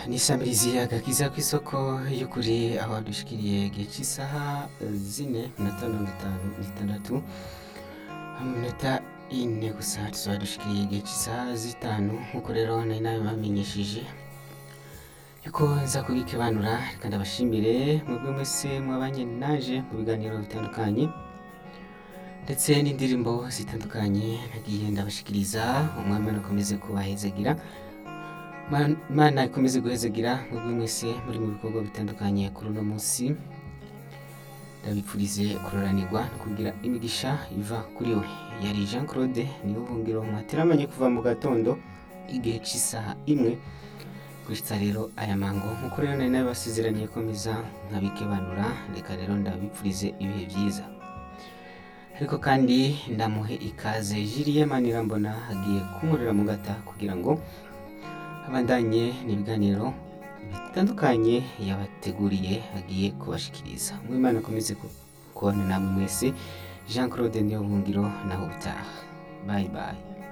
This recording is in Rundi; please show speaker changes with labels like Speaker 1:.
Speaker 1: nishamirizi agakiza kw'isoko y'ukuri aho dushikiriye igihe cy'isaha zine minota mirongo itanu n'itandatu mu minota ine gusa tuzaba dushikiriye igihe cy'isaha zitanu nk'uko rero nari nabibamenyesheje yuko nza kubikebanura reka ndabashimire mwebwe mwese mwabanye naje mu biganiro bitandukanye ndetse n'indirimbo zitandukanye nagiye ndabashikiriza umwami akomeze kubahezagira Ma- Imana ikomeze guhezagira mwebwe mwese muri mu bikorwa bitandukanye kuri uno munsi ndabipfurize kuroranirwa no kugira imigisha iva kuri we yari Jean Claude niwe buhungiro mwateramanye kuva mu gatondo igihe cy'isaha imwe gushitsa rero aya mango nk'uko rero nari nabibasezeraniye ko mbiza nkabikebanura reka rero ndabipfurize ibihe byiza ariko kandi ndamuhe ikaze Julie Manirambona agiye kunkorera mu gata kugira ngo abandanye n'ibiganiro bitandukanye yabateguriye agiye kubashikiriza mwimana akomeze ku- kubana namwe mwese jean claude niyo buhungiro naho utaha bye bye